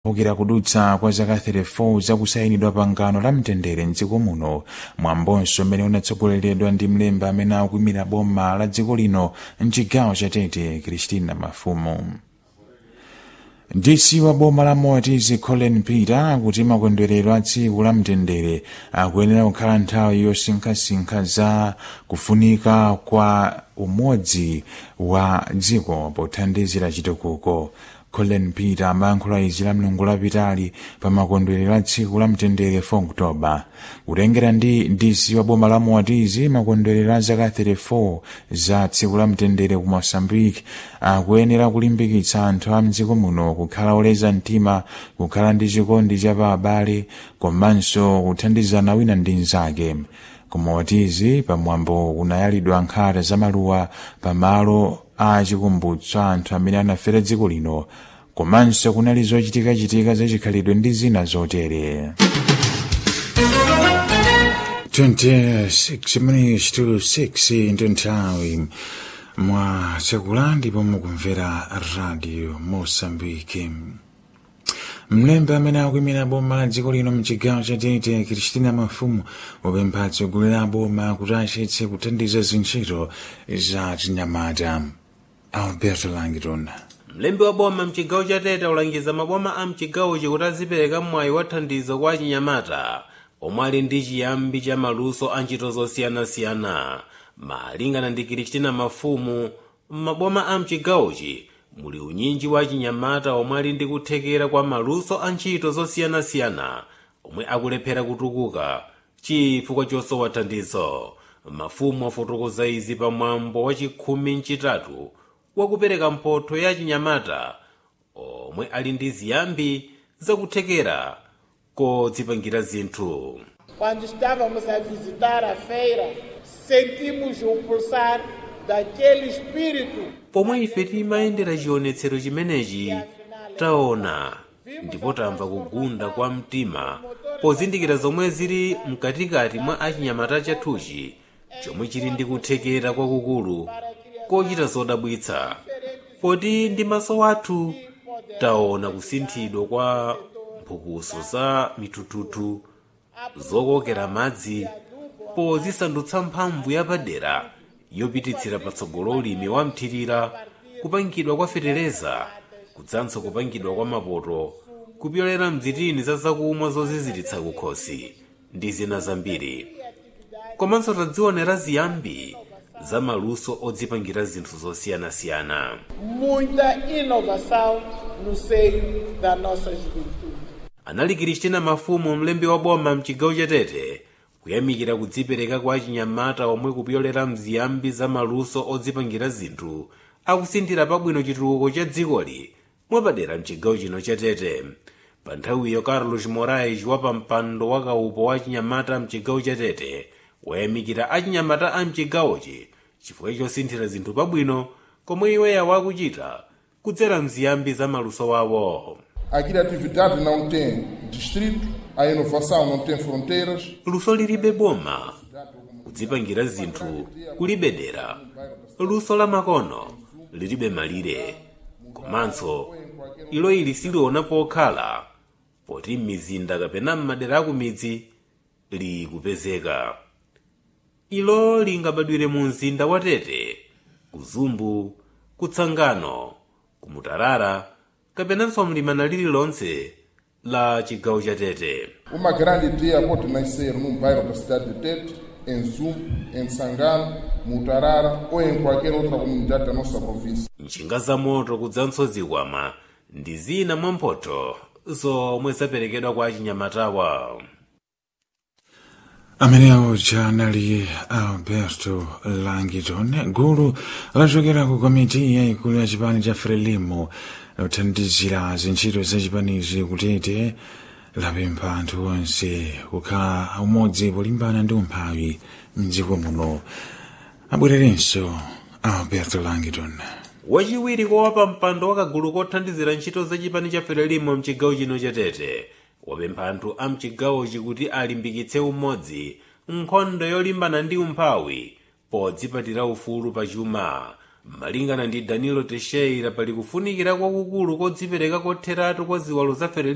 ukira kudutsa kwa zaka 34 zakusayinidwa pangano la mtendere mdziko muno mwambonso mmene unatsogoleredwa ndi mlembi amene akuimira boma la dziko lino mchigawo cha tete kristina mafumu dc wa boma la moatizi colin peter akuti makondwerero a tsiku la mtendere akuyenera kukhala nthawi yosinkhasinkha za kufunika kwa umodzi wa dziko pothandizira chitukuko colin peter amayankhula izi la mlungu lapitali pa makondwerero a tsiku la mtendere 4 oktoba kutengera ndi dc wa boma la moatizi makondwerero a zaka 34 za tsiku la mtendere ku moçambique akuyenera kulimbikitsa anthu a mdziko muno kukhala oleza mtima kukhala ndi chikondi cha pa abale komanso kuthandizana wina ndi mnzake kumotizi pamwambo kunayalidwa nkhata za maluwa pamalo a chikumbutso anthu amene anafera dziko lino komanso kunali zochitikachitika zachikhalidwe ndi zina zotere 26 minutes to 6 ndi nthawi mwa tsakula ndipo mukumvera radio mosambike mlembi amene akuimira boma la dziko lino mchigawo cha tete kristina mafumu wapempha atsogoleri a boma kuti achetse kuthandiza zintchito za chinyamata alberto langton mlembi wa boma mchigawo cha tete ulangiza maboma a mchigawochi kuti azipereka mwayi wa thandizo kwa achinyamata omwe ali ndi chiyambi cha maluso a ntchito zosiyanasiyana malingana ndi kristina mafumu m'maboma a mchigawochi muli unyinji wa achinyamata omwe ali ndi kuthekera kwa maluso a ntchito zosiyanasiyana omwe akulephera kutukuka chifukwa chosowa thandizo mafumu afotokoza izi pamwambo wa chikhumi mchitatu wakupereka mphotho ya achinyamata omwe ali ndi ziyambi zakuthekera kodzipangira zinthu Quando estávamos a visitar a feira, sentimos o pulsar daquele espírito pomwe ife timayendera chionetsero chimenechi taona ndipo tamva kugunda kwa mtima pozindikira zomwe zili mkatikati mwa achinyamata chathuchi chomwe chili ndi kuthekera kwakukulu kochita zodabwitsa poti ndi maso athu taona kusinthidwa kwa mphukuso za mitututu zokokera madzi pozisandutsa mphamvu yapadera yopititsira patsogolo ulimi wa mthirira kupangidwa kwa fetereza kudzanso kupangidwa kwa mapoto kupyolera mzitini za zakumwa zoziziritsa kukhosi ndi zina zambiri komanso tadzionera ziyambi za maluso odzipangira zinthu zosiyanasiyana muita inovação no seio da nossa juventude. anali kristina mafumu mlembi wa boma mchigawo cha tete kuyamikira kudzipereka kwa achinyamata omwe kupyolera mziyambi za maluso odzipangira zinthu akusinthira pabwino chitukuko cha dzikoli mwapadera mchigawo chino cha tete pa nthawiyo carlos morais wa pampando wa kaupo wa achinyamata mchigawo cha tete wayamikira achinyamata a mchigawochi chifukwa chosinthira zinthu pabwino komwe iweya wakuchita kudzera mziyambi za maluso wawo A criatividade não tem distrito, a inovação não tem fronteiras. luso lilibe boma kudzipangira zinthu kulibe dera luso la makono lilibe malire komanso ilo ili siliona pokhala poti m'mizinda kapena m'madera akumidzi likupezeka ilo lingabadwire mu mzinda wa tete kuzumbu kutsangano kumutarara kapenanso mlimana lililonse la chigawo cha tete Uma grande ideia pode nascer num bairro da cidade de Tete, em Zumbo, em Sangano, Mutarara ou em qualquer outra comunidade da nossa província. njinga za moto kudzanso zikwama ndi zina mwa mphotho zomwe zaperekedwa kwa achinyamatawa amenewo janali alberto langiton gulu lachokera ku komiti yayikulu ya chipani cha frelimo lothandizira zintchito za chipanichi kutete lapempha anthu onse kukhala umodzi polimbana ndi umphawi mdziko muno abwererenso alberto langiton wachiwiri kowa mpando wakagulu kothandizira ntchito za chipani cha frelimo mchigawo chino cha tete wapempha anthu a mchigawochi kuti alimbikitse umodzi nkhondo yolimbana ndi umphawi podzipatira ufulu pa chuma malingana ndi danilo teixeira pali kufunikira kwakukulu kodzipereka kotheratu kwa ziwalo za frelimo